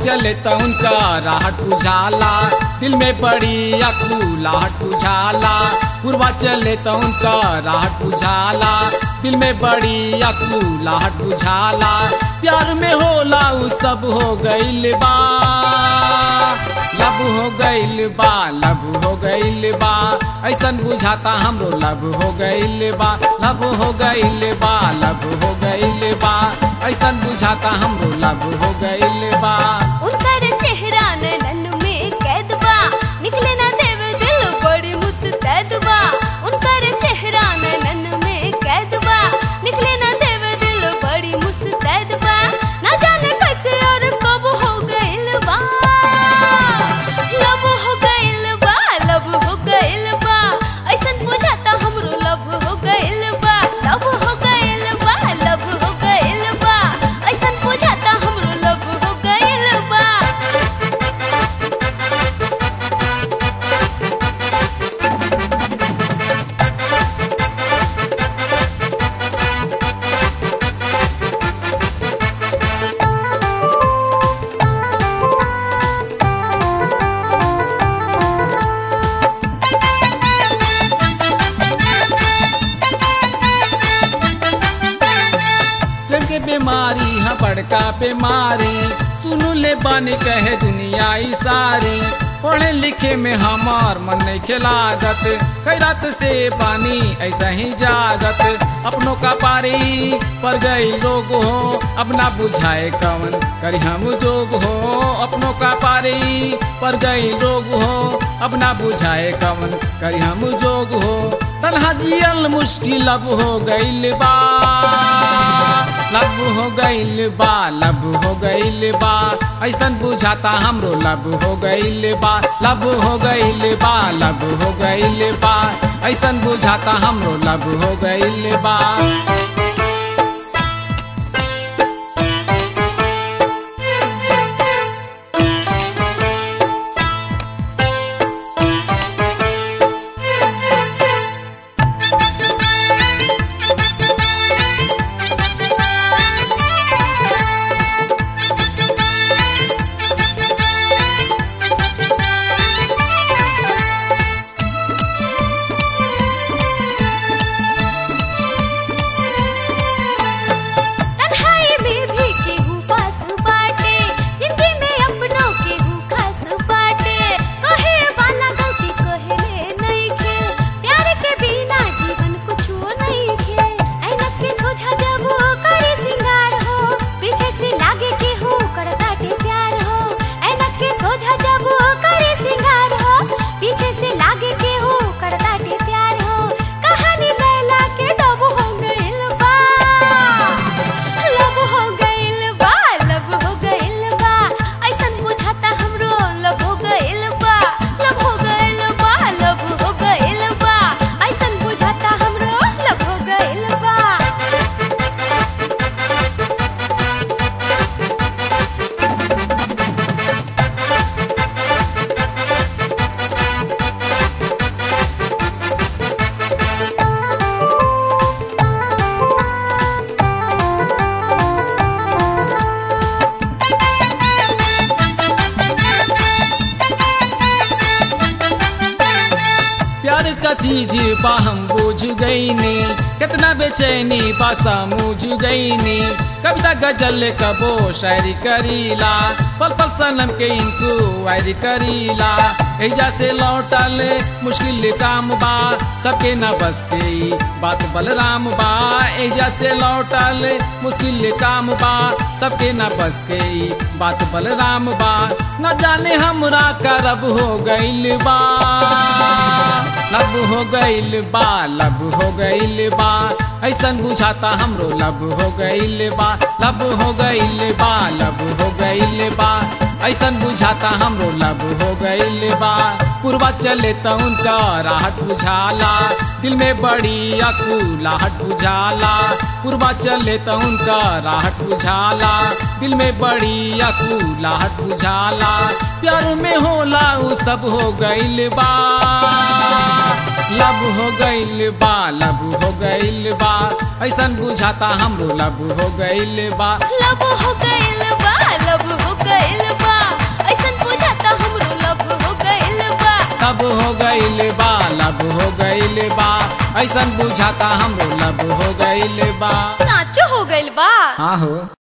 चले तो उनका राहट बुझाला दिल में बड़ी अकुलाहट बुझाला पूर्वा चले तो उनका राहट बुझाला दिल में बड़ी अकुलाहट बुझाला प्यार में होला उ सब हो गइल बा लब हो गइल बा लब हो गइल बा ऐसन बुझाता हमरो लब हो गइल बा लब हो गइल बा लब हो गइल बा ऐसन बुझाता हमरो लब हो गइल बा उनकर चेहरा नैनन में कैद बा निकले ना देवे दिल बड़ी मुस्तैद बा उनकर चेहरा नैनन में कैद बा निकले ना देवे दिल बड़ी मुस्तैद बा ना जाने कैसे और कब हो गइल बा लब हो गइल बा लब हो गइल बा ऐसन बुझाता हमरो लब हो गइल बा लब हो गइल बा लब हो गइल बा ऐसन बुझाता हमरो लब हो गइल बा प्रेम के बीमारी है बड़का बीमारी सुनु ले बानी कहे दुनिया ई सारी पढ़े लिखे में हमार मन नहीं खिलागत कई रात से पानी ऐसा ही जागत अपनों का पारी पर गई लोग हो अपना बुझाए कवन करी हम जोग हो अपनों का पारी पर गई लोग हो अपना बुझाए कवन करी हम जोग हो तन्हा जियल मुश्किल अब हो गइल बा लब हो गइल बा लब हो गइल बा ऐसन बुझाता हमरो लब हो गइल बा लब हो गइल बा लब हो गइल बा ऐसन बुझाता हमरो लब हो गइल बा तन्हाई में भी केहू पास बाटे जिंदगी में अपनों केहू खास बाटे कहे वाला गलती कहेले नहीं खे प्यार के बिना जीवन कुछो नहीं खे ऐनक के सोझा जब वो करे सिंगार हो पीछे से लागे केहू करताटे प्यार हो ऐनक के सोझा जब वो करे सिंगार हो पीछे से लागे केहू करताटे प्यार हो कहानी लैला के डब हो गइल बा लब हो गइल बा लब हो गइल बा ऐसन बुझाता हमरो लब हो गइल बा लब हो गइल बा लब हो गइल बा ऐसन बुझाता हमरो लब हो गइल बा प्यार का चीज बा हम बुझ गईनी कितना बेचैनी बा समझ गईनी कविता गजल कबो शायरी करीला पल पल सनम के इनको वायरी करीला एजा से लौटल मुश्किल काम बा सबके न बस के ई बात बलराम बा एजा से लौटल मुश्किल काम बा सबके न बस के ई बात बलराम बा न जाने हमरा करब हो गइल बा लब हो गइल बा लब हो गइल बा ऐसन बुझाता हमरो लब हो गइल बा लब हो गइल बा लब हो गइल बा ऐसन बुझाता हमरो लब हो गइल बा पूर्वा चले तो उनका राहत बुझाला दिल में बड़ी अकुलाहट बुझाला पूर्वा चले तो उनका राहत बुझाला दिल में बड़ी अकुलाहट बुझाला प्यार में होला उ सब हो गइल बा लब हो गइल बा लब हो गइल बा ऐसन बुझाता हमरो लब हो गइल बा लब हो गइल बा लब हो गइल बा ऐसन बुझाता हमरो लब हो गईल बा साचो हो गइल बा हाँ हो